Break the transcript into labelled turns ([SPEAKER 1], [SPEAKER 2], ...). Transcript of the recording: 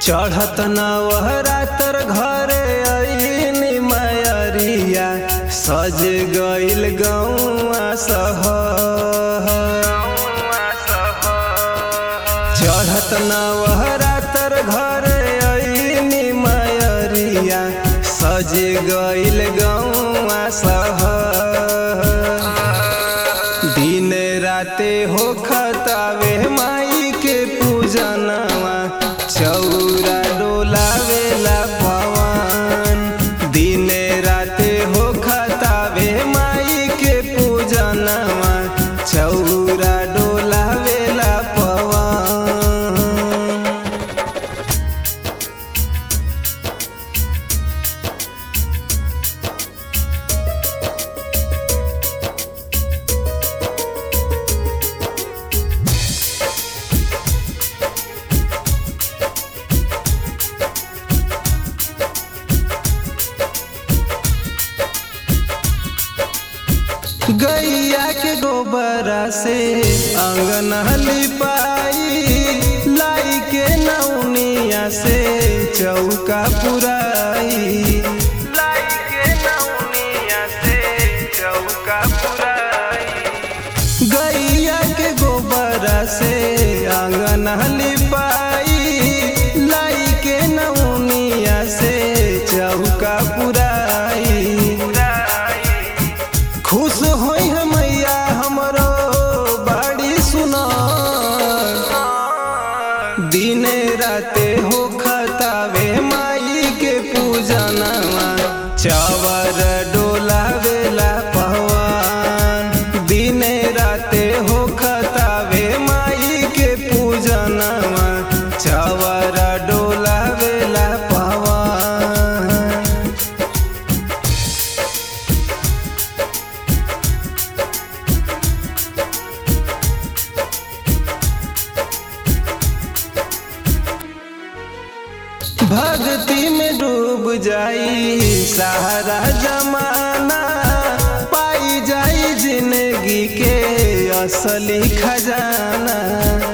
[SPEAKER 1] चढ़त नवहरा तर घरे अइनी मायरिया सज गइल गौआ सहर चढ़त नवहरा तर घरे अइनी मायरिया सज गइल गौआ सहर दिन राते हो खतावे माई के पूजनवा चौरा डोलावेला पवन दिन राते हो खतावे माई के पूजनवा चौरा डोलावेला पवन गैया के गोबरा से अंगन लिपाई लाई के नौनिया से चौका पुराई लाई के नौनिया से चौका पुराई गैया के गोबरा से आंगन लिपाई लाई के नौनिया से चौका पुराई खुश होई है मैया हमरो बाड़ी सुना दिन राते हो खतावे माई के पूजनवा चावर डोलावेला पहवान दिन राते हो खतावे माई के पूजनवा चावर डोलावेला पहवान भक्ति में डूब जाई सहारा जमाना पाई जाई जिंदगी के असली खजाना